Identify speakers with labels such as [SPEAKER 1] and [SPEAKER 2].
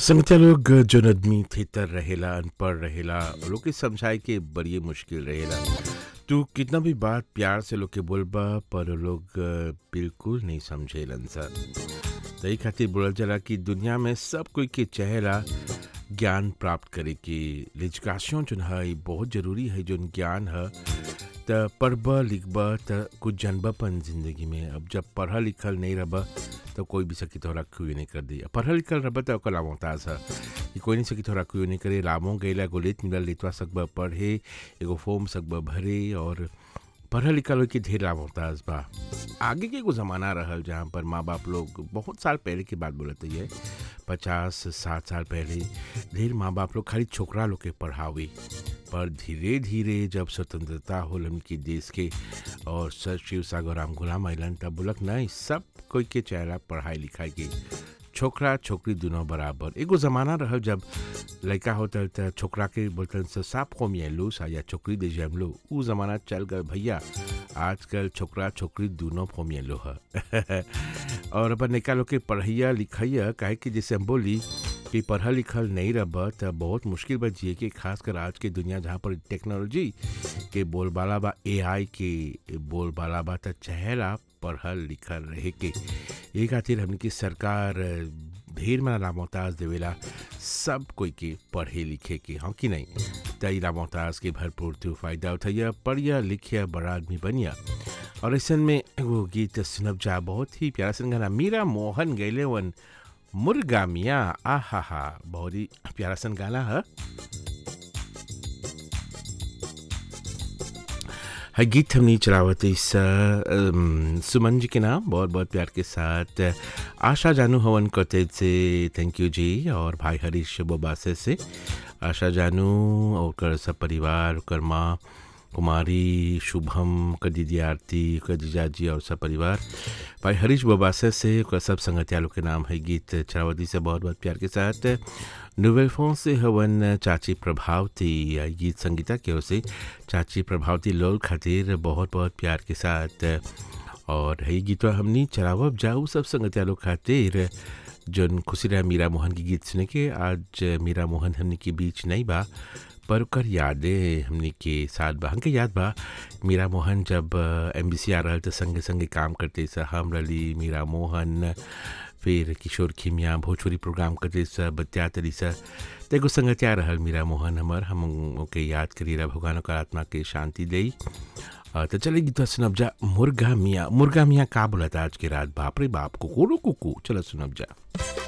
[SPEAKER 1] संगठित लोग जौन आदमी थेतर रहेला अनपढ़ रहेला उ लोग के समझाए के बड़ी मुश्किल रहेला तू कितना भी बात प्यार से लोग के बोलबा पर उ लोग अ, बिल्कुल नहीं समझेलन सा तही खातिर बोलल जाला कि दुनिया में सब कोई के चाहेला ज्ञान प्राप्त करे के लिजकाशन जोन है ई बहुत जरूरी है जोन ज्ञान है त पढ़ब लिखब त कुछ जानबपन जिंदगी में अब जब पढ़ल लिखल नहीं रहब तो कोई भी सकी तोहरा क्यों नहीं कर दी पढ़ल लिखल रहब त ओकर लामोताज है कि कोई नहीं सकी तोहरा क्यों नहीं करे लामो गैला एगो लेत मिलल लेतवा सकब पढ़े एगो फॉर्म सकब भरे और पढ़ल लिखल होई के ढेर लामोताज बा आगे के एगो ज़माना रहल जहाँ पर माँ बाप लोग बहुत साल पहले की बात बोलते है पचास साठ साल पहले ढेर माँ बाप लोग खाली छोकरा लोग के पढ़ावे पर धीरे धीरे जब स्वतंत्रता होल हमके देश के और सर शिव सागर राम गुलाम अलन तब बोलक नहीं सब कोई के चेहरा पढ़ाई लिखाई के छोकरा छोकरी दोनों बराबर एगो ज़माना रहल जब लड़का होता त छोकरा के बोलते से साप को लो सा या छोकरी दे जम लो ऊ ज़माना चल गए भैया आजकल छोकरा छोकरी दोनों फोमियलो है और अपन निका लोग के पढ़ैया लिखैया काहे कि जैसे हम बोली कि पढ़ल लिखल नहीं रह त बहुत मुश्किल बा जिए के खासकर आज के दुनिया जहाँ पर टेक्नोलॉजी के बोलबाला बा एआई के बोलबाला बा त चाहेला पढ़ल लिखल रहे के ये खातिर हमने की सरकार ढेर मना लामोताज देवेला सब कोई के पढ़े लिखे के हाँ कि नहीं तई लामोताज के भरपूर तू फायदा उठैया पढ़िया लिखिया बड़ा आदमी बनिया और ऐसन में एगो गीत सुनब जा बहुत ही प्यारा सन गाना मीरा मोहन गैले वन मुर्गा मिया आहा हा बहुत ही प्यारा सन गाना है है गीत हमने चलावत इस अम, सुमन जी के नाम बहुत बहुत प्यार के साथ आशा जानू हवन करते से थैंक यू जी और भाई हरीश बोबासे से आशा जानू और कर सब परिवार कर माँ कुमारी शुभम कर दीदी आरती कर जीजा जी और सब परिवार भाई हरीश बोबासे से कर सब संगतियालों के नाम है गीत चरावती से बहुत बहुत प्यार के साथ नोवेल फोन से हवन चाची प्रभावती या गीत संगीता की ओर से चाची प्रभावती लोल खातिर बहुत बहुत प्यार के साथ और है गीत हमनी चरावब जाऊ सब संगतिया लोग खातिर जौन खुशी रहा मीरा मोहन की गीत सुने के आज मीरा मोहन हमने के बीच नहीं बा पर ओकर यादें हमने के साथ बा हमके याद बा मीरा मोहन जब एम बी सी आ रहा तो संगे संगे काम करते स हम रली मीरा मोहन फिर किशोर खिमिया भोजपुरी प्रोग्राम करते स बत्या तरी स त एगो संगतिया रहल मीरा मोहन हमर हम ओके याद करी रहा भगवान ओकर आत्मा के शांति दई अ, तो चले गीत सुनब जा मुर्गा मियाँ मुर्गा मियाँ का बोलता आज के रात बाप रे बाप कुकू रो कुकू चलो सुनब जा